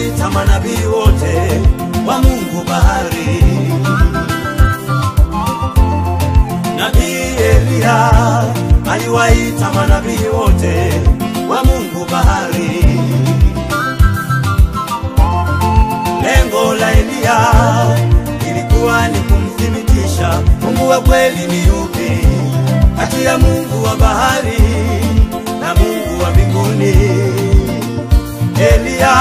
aliwaita manabii wote wa Mungu bahari. Nabii Eliya aliwaita manabii wote wa Mungu bahari. Lengo la Eliya ilikuwa ni kumthibitisha Mungu wa kweli ni yupi kati ya Mungu wa bahari na Mungu wa mbinguni. Eliya,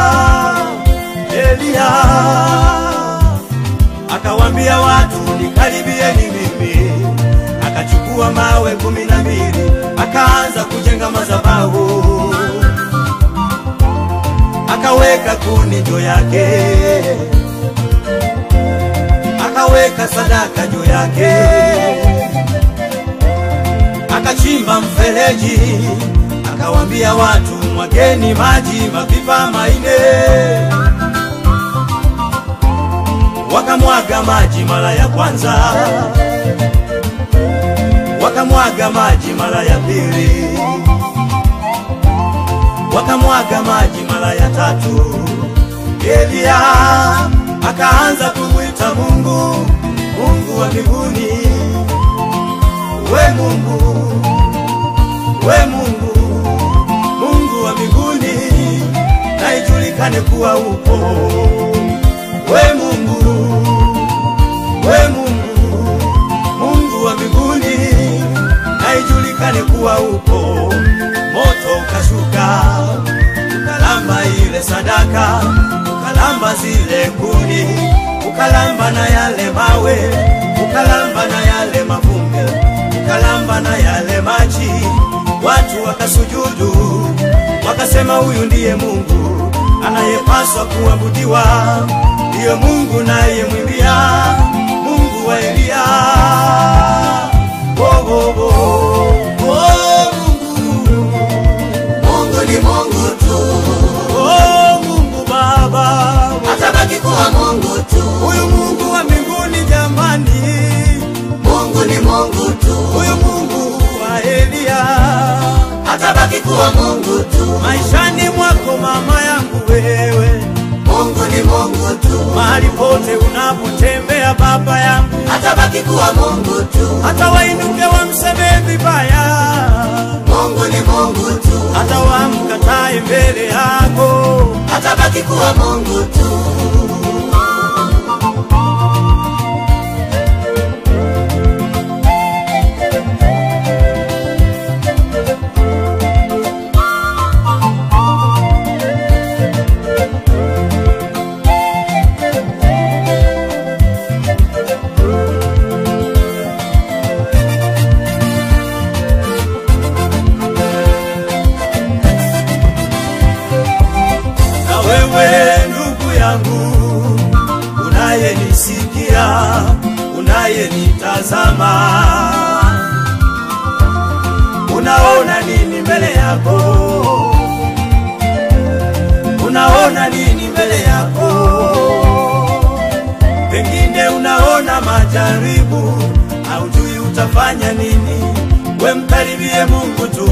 Eliya akawambia watu nikaribieni mimi, akachukua mawe kumi na mbili akaanza kujenga madhabahu, akaweka kuni juu yake, akaweka sadaka juu yake, akachimba mfereji, akawambia watu mwageni maji mapipa maine wakamwaga maji mara ya kwanza, wakamwaga maji mara ya pili, wakamwaga maji mara ya tatu. Eliya akaanza kumwita Mungu, Mungu wa mbinguni, we Mungu, we Mungu, Mungu wa mbinguni, na ijulikane kuwa upo we Mungu, we Mungu, Mungu wa mbinguni, na ijulikane kuwa upo. Moto ukashuka ukalamba ile sadaka, ukalamba zile kuni, ukalamba na yale mawe, ukalamba na yale mavumbi, ukalamba na yale maji. Watu wakasujudu, wakasema huyu ndiye Mungu anayepaswa kuabudiwa ndiyo Mungu naye mwimbia Mungu wa Eliya. Oh, oh, oh. Oh, Mungu. Mungu ni Mungu tu, Oh, Mungu Baba, atabaki kuwa Mungu tu. huyu Mungu wa mbinguni jamani, Mungu ni Mungu tu, huyu Mungu wa Eliya, atabaki kuwa Mungu tu. maishani mwako mama yangu wewe, Mungu ni Mungu tu, mahali pote unapotembea baba yangu, atabaki kuwa Mungu tu. hata wainuke wamsemee vibaya Mungu ni Mungu tu, hata wamkatae mbele yako. atabaki kuwa Mungu tu. Na wewe ndugu yangu unayenisikia, unayenitazama, unaona nini mbele yako? Unaona nini mbele yako? Pengine unaona majaribu, haujui utafanya nini. We mkaribie Mungu tu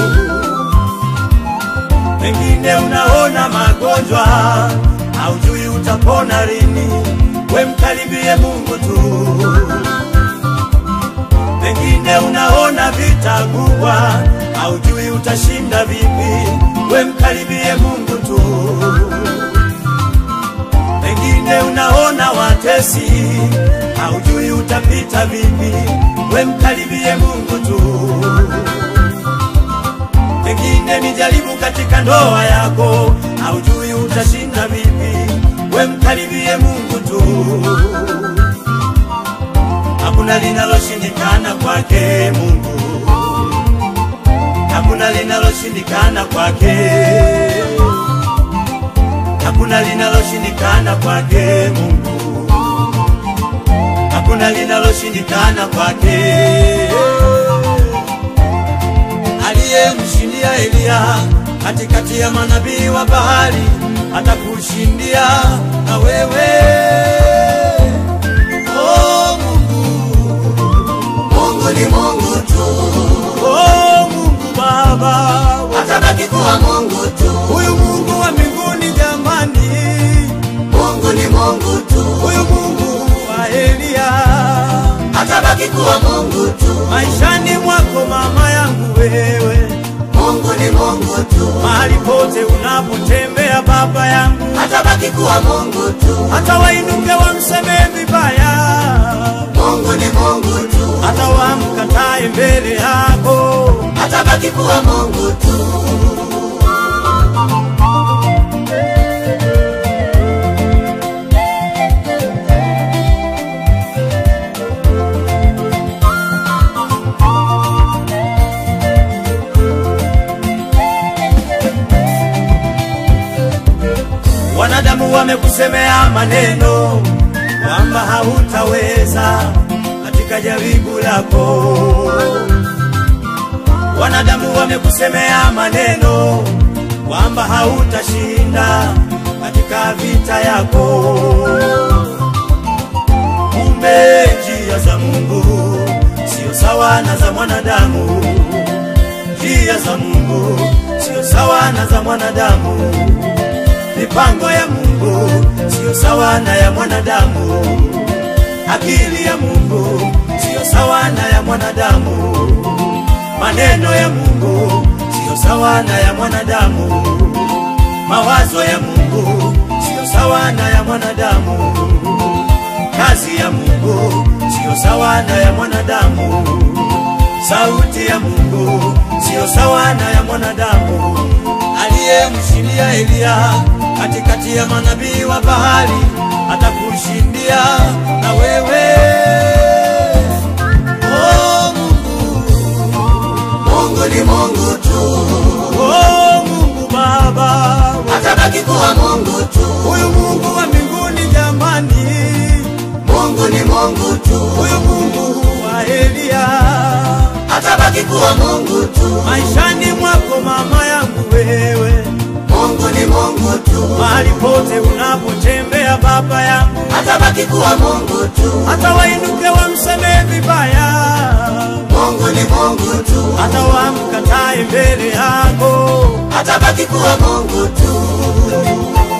pengine unaona magonjwa, haujui utapona lini. We mkaribie Mungu tu. Pengine unaona vita kubwa, haujui utashinda vipi. We mkaribie Mungu tu. Pengine unaona watesi, haujui utapita vipi. We mkaribie Mungu tu pengine ni jaribu katika ndoa yako, haujui utashinda vipi. We mkaribie Mungu tu, hakuna linaloshindikana kwake Mungu, hakuna linaloshindikana kwake, hakuna linaloshindikana kwake Mungu, hakuna linaloshindikana kwake aliyemshindia Eliya katikati ya manabii wa bahari atakushindia na wewe. Oh Mungu, Mungu ni Mungu tu, oh Mungu Baba, atabaki kuwa Mungu tu. huyu Mungu wa mbinguni jamani, atabaki kuwa Mungu tu. maishani mwako mama yangu wewe, Mungu ni Mungu tu, mahali pote unapotembea baba yangu, atabaki kuwa Mungu tu. hata wainuke wamsemee vibaya, Mungu ni Mungu tu, hata wamkatae mbele yako, atabaki kuwa Mungu tu. wanadamu wamekusemea maneno kwamba hautaweza katika jaribu lako. Wanadamu wamekusemea maneno kwamba hautashinda katika vita yako. Kumbe njia za Mungu sio sawa na za mwanadamu, njia za Mungu sio sawa na za mwanadamu mipango ya Mungu siyo sawa na ya mwanadamu, akili ya Mungu siyo sawa na ya mwanadamu, maneno ya Mungu siyo sawa na ya mwanadamu, mawazo ya Mungu siyo sawa na ya mwanadamu, kazi ya Mungu siyo sawa na ya mwanadamu, sauti ya Mungu siyo sawa na ya mwanadamu aliyemshindia Eliya katikati ya manabii wa bahari atakushindia na wewe. Oh Mungu, Mungu ni Mungu tu, oh Mungu Baba, atabaki kuwa Mungu tu. huyu Mungu wa mbinguni jamani, Mungu ni Mungu tu, huyu Mungu wa Eliya atabaki kuwa Mungu tu. maishani mwako mama yangu wewe, Mungu ni Mungu tu, mahali pote unapotembea baba yangu atabaki kuwa Mungu tu. hata wainuke wamsemee vibaya, Mungu ni Mungu tu, hata wamkatae mbele yako. atabaki kuwa Mungu tu.